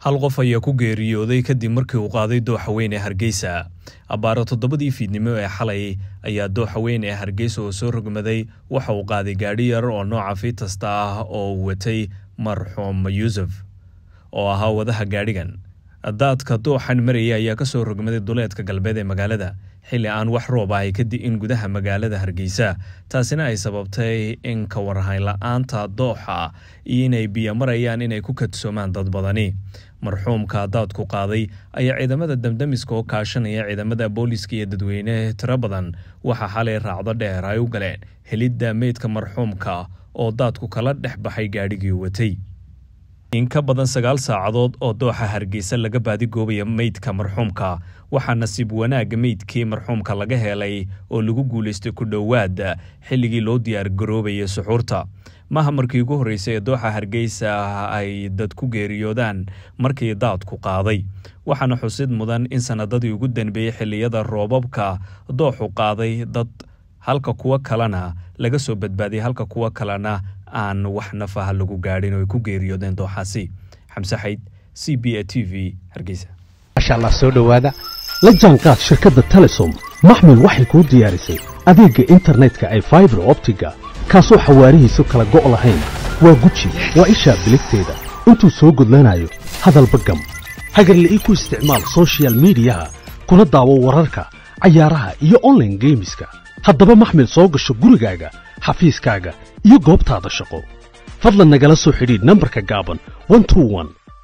hal qof ayaa ku geeriyooday kadib markii uu qaaday dooxa weyn ee hargeysa abbaaro toddobadii fiidnimo ee xalay ayaa dooxa weyn ee hargeysa oo soo rogmaday waxa uu qaaday gaadhi yar oo nooca fiitasta ah oo uu watay marxuum yuusuf oo ahaa wadaha gaadhigan daadka dooxan maraya ayaa ka soo rogmaday duleedka galbeed ee magaalada xilli aan wax roob ahay ka di'in gudaha magaalada hargeysa taasina ay sababtay in ka warhayn la-aanta dooxa iyo inay biyo marayaan inay ku kadsoomaan dad badani marxuumka daadku qaaday ayaa ciidamada damdamiska oo kaashanaya ciidamada booliska iyo dadweyne tiro badan waxaa xalay raacdo dheer ay u galeen helidda meydka marxuumka oo daadku kala dhex baxay gaadhigii watay in ka badan sagaal saacadood oo dooxa hargeysa laga baadigoobaya meydka marxuumka waxaa nasiib wanaagga meydkii marxuumka laga helay oo lagu guulaystay ku dhowaad xilligii loo diyaargaroobaya suxuurta maaha markii ugu horreysay ee dooxa hargeysa ay dad ku geeriyoodaan markii daadku qaaday waxaana xusid mudan in sanadadii ugu danbeeyey xilliyada roobabka dooxu qaaday dad halka kuwo kalena laga soo badbaadiyay halka kuwo kalena aan wax nafaha lagu gaadhin oo ay ku geeriyoodeen dooxaasi xamse xayd c b a t v hargeysa maasha allah soo dhowaada la jaanqaad shirkadda telesom maxmil waxay kuu diyaarisay adeegga internetka ay faibar optiga kaasoo xawaarihiisu kala go' lahayn waa guji waa ishaa biligteeda intuu soo gudlanayo hadalba gam hagarla ii ku isticmaal sochial midiyaha kuna daawo wararka cayaaraha iyo onlaine geemiska haddaba maxmil soo gasho gurigaaga xafiiskaaga iyo goobtaada shaqo fadlan nagala soo xidhiidh nambarka gaaban